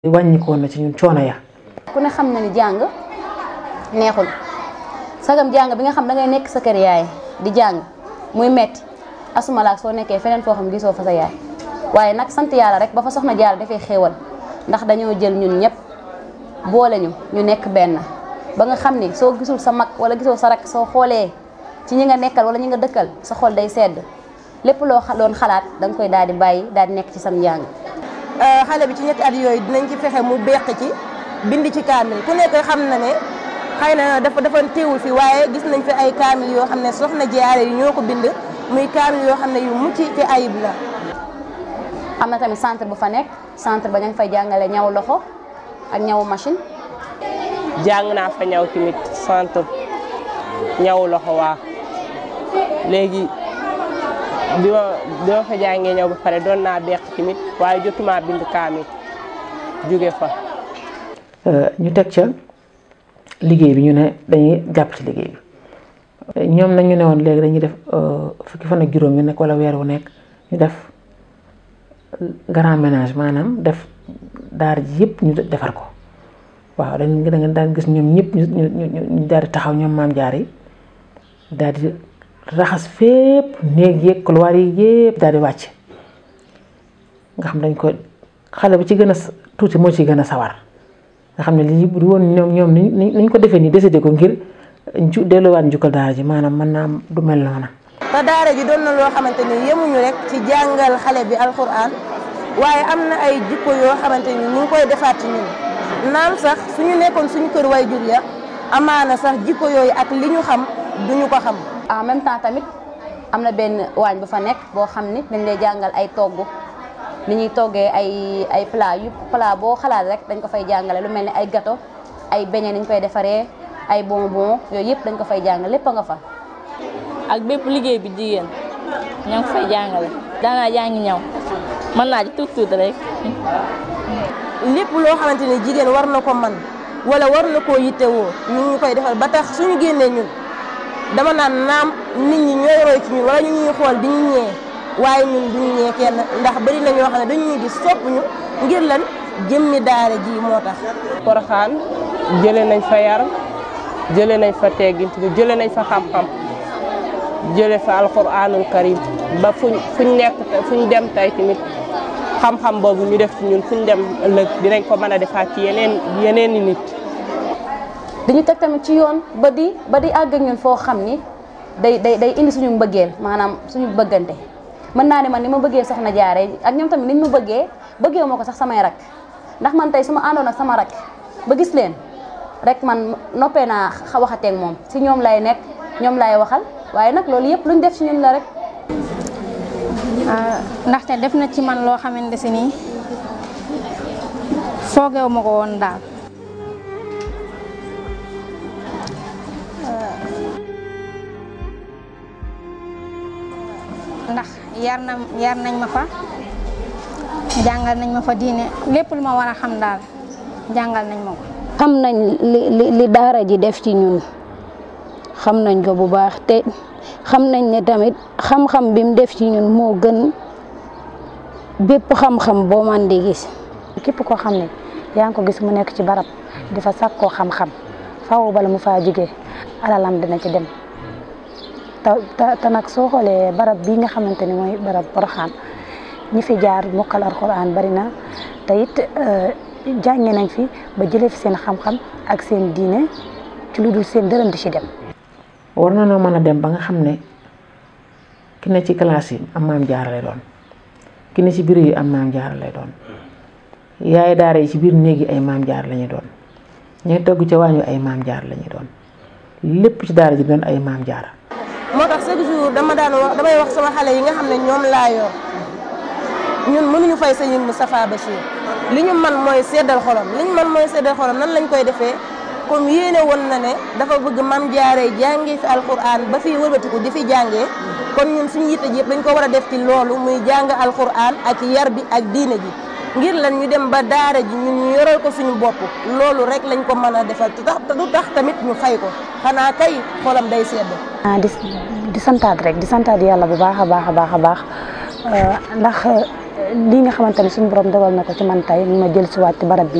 wàññikoon na ci ñun coono ya ku ne xam na ni jàng neexul sagam jàng bi nga xam da ngay nekk sa kër yaay di jàng muy metti asumalaak soo nekkee feneen foo xam gisoo fa sa yaay waaye nag sant yàlla rek ba fa soxna jaar dafay xéewal ndax dañoo jël ñun ñëpp boole ñu ñu nekk benn ba nga xam ni soo gisul sa mag wala gisoo sa rak soo xoolee ci ñi nga nekkal wala ñi nga dëkkal sa xol day sedd lépp loo doon xalaat da nga koy daal di bàyyi daal di nekk ci sam njàng xale bi ci ñetti at yooyu dinañ ci fexe mu beq ci bind ci kaamil ku nekk xam na ne xëy na dafa dafa teewul fi waaye gis nañ fi ay kaamil yoo xam ne soxna jaare yi ñoo ko bind muy kaamil yoo xam ne yu mucc ci ayib la am na tamit centre bu fa nekk centre ba ña ngi fay jàngale ñaw loxo ak ñawu machine jàng naa fa ñaw tamit centre ñaw loxo waa léegi bi ma bi ma fa jàngee ñëw ba pare doon naa beq tamit waaye jotuma bind kaamil jóge fa ñu teg ca liggéey bi ñu ne dañuy jàpp ci liggéey bi ñoom nag ñu ne woon léegi dañuy def fukki fan ak juróom yu nekk wala weer wu nekk ñu def grand ménage maanaam def daara ji yëpp ñu defar ko waaw dañ da nga daan gis ñoom ñëpp ñu ñu ñu daal di taxaw ñoom maam jaar yi daal di raxas fépp néeg yeeg couloir yi yëpp daal di wàcc nga xam dañ ko xale bu ci gën a tuuti moo ci gën a sawar nga xam ne lii bu woon ñoom ñoom ni ñu ko defee nii décidé ko ngir ju delluwaat njukkal daara ji maanaam mën naa du mel noona te daara ji doon na loo xamante ni yemuñu rek ci jàngal xale bi alxuraan waaye am na ay jikko yoo xamante ni ñu ngi koy defaat ci ñun naam sax suñu nekkoon suñu kër way jur ya amaana sax jikko yooyu ak li ñu xam duñu ko xam en même temps tamit am na benn waañ bu fa nekk boo xam ni dañ lay jàngal ay togg ni ñuy toggee ay ay plat yu plat boo xalaat rek dañ ko fay jàngale lu mel ni ay gâteau ay beignet ni ñu koy defaree ay bonbon yooyu yëpp dañ ko fay jàngale lépp a nga fa ak bépp liggéey bi jigéen ña ngi fay jàngale daanaa jàngi ñaw mën naa ci tuut tuut rek lépp loo xamante ni jigéen war na ko man wala war na koo yittewoo ñu ngi koy defal ba tax suñu génnee ñun dama naan naam nit ñi ñooy roy ci ñun wala ñu ñuy xool di ñu ñee waaye ñun duñu ñee kenn ndax bari na ñoo xam ne dañu ñuy gis sopp ñu ngir lan jëmmi daara ji moo tax Poroxaan jëlee nañ fa yar jëlee nañ fa teggin tamit jëlee nañ fa xam-xam jëlee fa alquranul karim ba fuñ fuñ nekk fuñ dem tey tamit xam-xam boobu ñu def ci ñun fuñ dem ëllëg dinañ ko mën a defaat ci yeneen yeneen i nit dañu teg tamit ci yoon ba di ba di àgg ak ñun foo xam ni day day day indi suñu mbëggeel maanaam suñu bëggante mën naa ne man ni ma bëggee soxna jaare ak ñoom tamit niñ ma bëggee bëggee ma ko sax samay rak ndax man tey su ma àndoon ak sama rak ba gis leen rek man noppee naa waxateeg moom si ñoom lay nekk ñoom lay waxal waaye nag loolu yëpp luñ def ci ñun la rek ndaxte def na ci man loo xamante si nii foogeewu ma ko woon daal ndax yar na yar nañ ma fa jàngal nañ ma fa diine lépp lu ma war a xam daal jàngal nañ ma ko xam nañ li li li daara ji def ci ñun xam nañ ko bu baax te xam nañ ne tamit xam-xam bi mu def ci ñun moo gën bépp xam-xam boo man di gis képp koo xam ne yaa ngi ko gis mu nekk ci barab di fa sàkkoo xam-xam faaw bala mu faa jógee alalam dina ci dem te te nag soo xoolee barab bii nga xamante ni mooy barab Poroxaan ñi fi jaar mokkal alxuraan bari na te it jànge nañ fi ba jëlee fi seen xam-xam ak seen diine ci lu dul seen dërëm di ci dem. war na noo mën a dem ba nga xam ne ki ne ci classe yi am maam jaara lay doon ki ne ci biir yi am maam jaara lay doon yaay daara yi ci biir néeg yi ay maam jaar lañuy doon ñooy togg ca waañu ay maam jaar lañuy doon lépp ci daara ji doon ay maam jaara moo tax chaque jour dama daan wax damay wax sama xale yi nga xam ne ñoom laa yor ñun mënuñu fay sëñ Moustapha Bachir li ñu man mooy seddal xolam li ñu man mooy seddal xolam nan lañ koy defee comme yéene woon na ne dafa bëgg mam jaaree jàngee fi alquran ba fi wëlbatiku di fi jàngee kon ñun suñu yitte ji yëpp dañ ko war a def ci loolu muy jàng alquran ak yar bi ak diine ji ngir lan ñu dem ba daara ji ñun ñu yoral ko suñu bopp loolu rek lañ ko mën a defal te tax du tax tamit ñu fay ko xanaa kay xolam day sedd. ah di di santaat rek di santaat yàlla bu baax a baax a baax a baax ndax lii nga xamante ne suñu borom dogal na ko ci man tey ma jël si waat ci barab bi